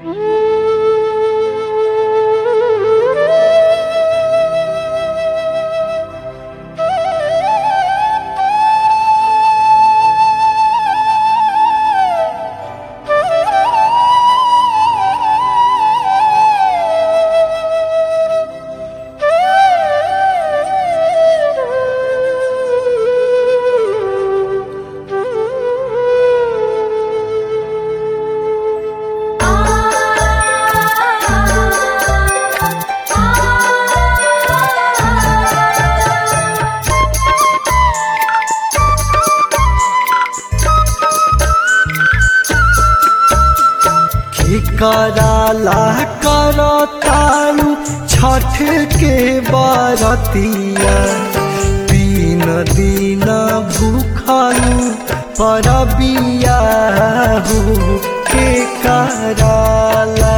कराला करो तारू छठ के बरतिया तीन दिन भूखलू परबिया हो के कराला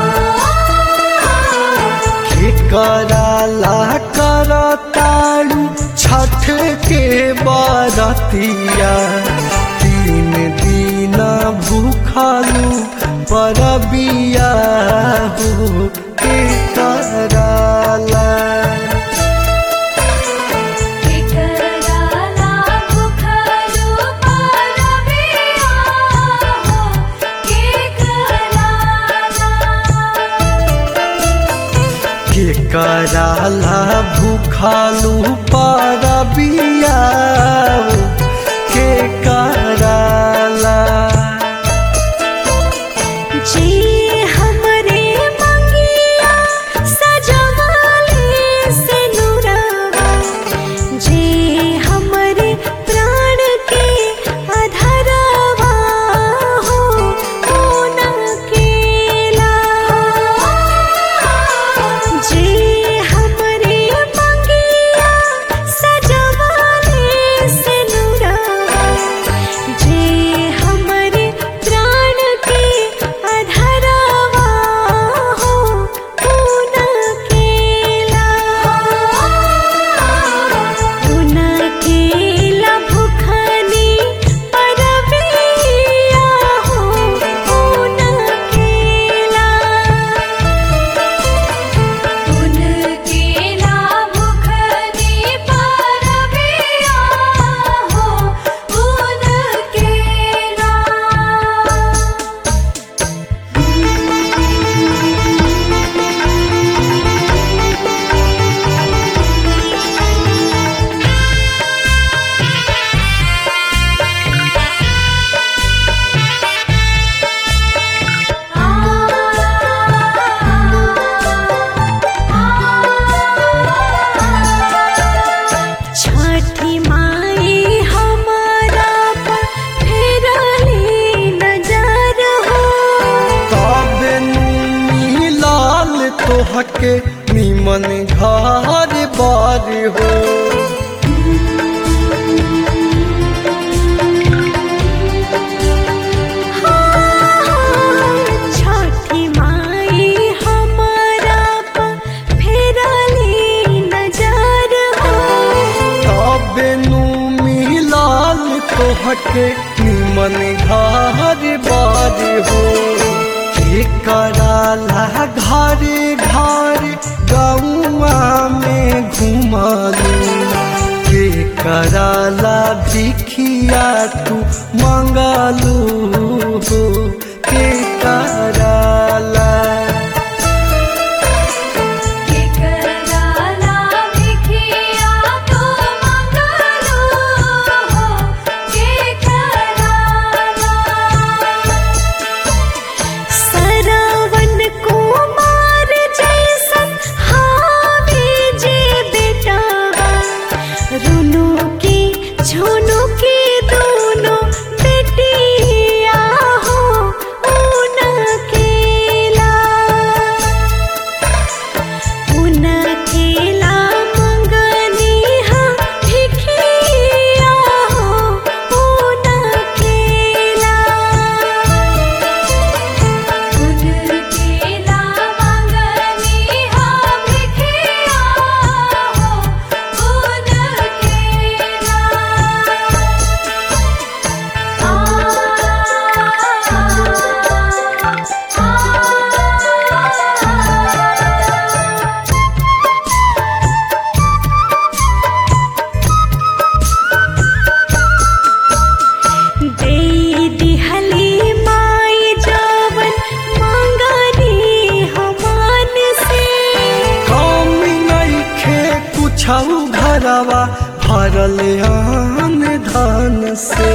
के कराला करो तारू छठ के बरतिया तीन दिन भूखलू परबिया हो के कराला केकराला भुखलू परबिया हो केकराला के कराला भूखालू परबिया हो के कराला जी हमरे मंगिया सजवाले से नुरावा जी हमरे प्राण के अधरवा हो ओना केला जी हमरे मंगिया सजवाले से नुरावा जे हमरे प्राण के अधरवा हो ऊना केला ऊना केला भुखनी परबिया हो ऊना केला ऊन केला भुखनी परबिया हो ऊन केला छठी माई हमारा पर फेरली नजर हो तब मिलाल तोहके निमन घर बार हो छठी माई हमारा पर फेरली नजर हो तब मिलाल तोहके निमन घर बार हो के कराला घर घर गौआ में घुमालू के कराला भिखिया तू मंगालू हो के कराला केकराला भिखिया तो मंगलो हो केकराला सरवन कुमार जैसन हावे जे बेटावा रुनु की झुनु की दोनों बेटिया हो ऊना के घरवा भरल आन धन से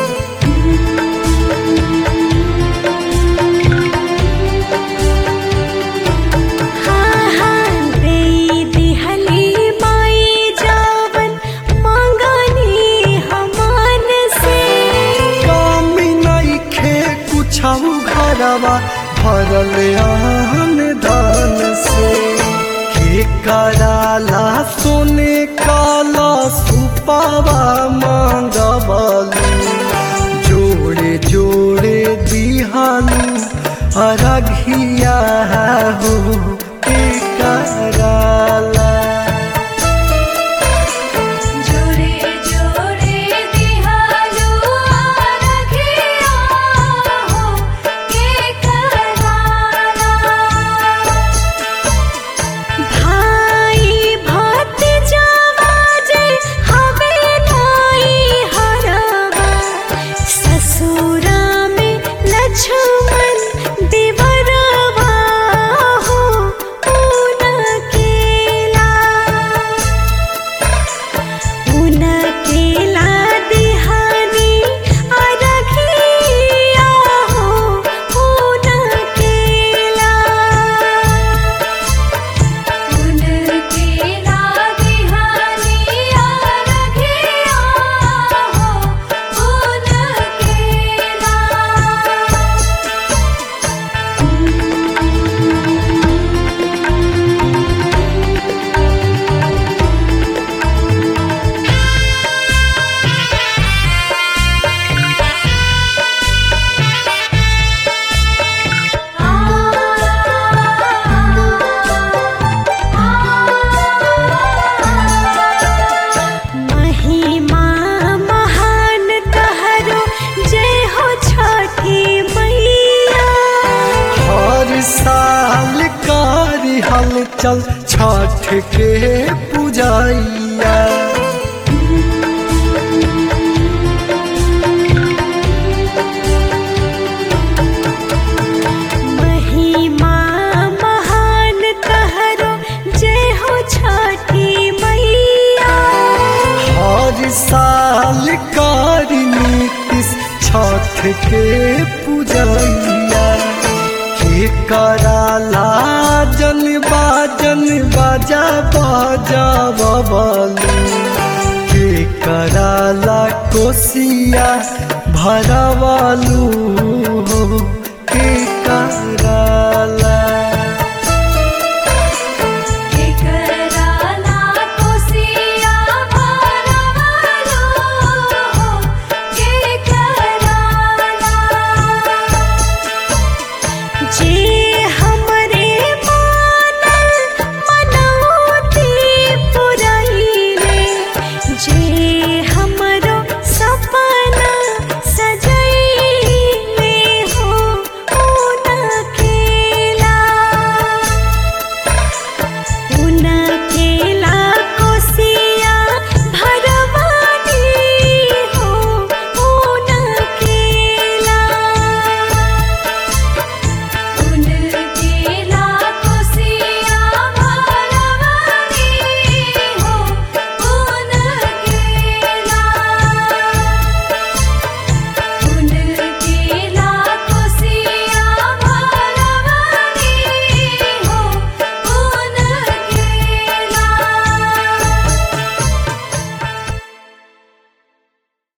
हाँ हाँ देई दिहली माई जावन मांगनी हमान से कमी नइखे कुछ घरवा भरल आन धन से के कराला सोने काला सुपावा मांगबलू जोड़े जोड़े दिहालू अरघिया हो के कराला जोड़े जोड़े दिहालू आरघिया हो के कराला भाई भतीजावा जे हवे नाई हरवा ससुरा में लक्ष्मण देवरवा हो उनकेला उनकेला दिहानी अरघिया हो उनकेला उनकेला दिहानी अरघिया हो उनकेला महिमा महान तहरो जय हो छठी मैया हर साल कारी हलचल छठ के पूजैया महिमा महान तहरो जय हो छठी मैया हर साल कारी नीतिश छठ के पूजैया के कराला जन बाजन बाजा बाजा बबलू के कराला कोसिया भरवालू हो के करा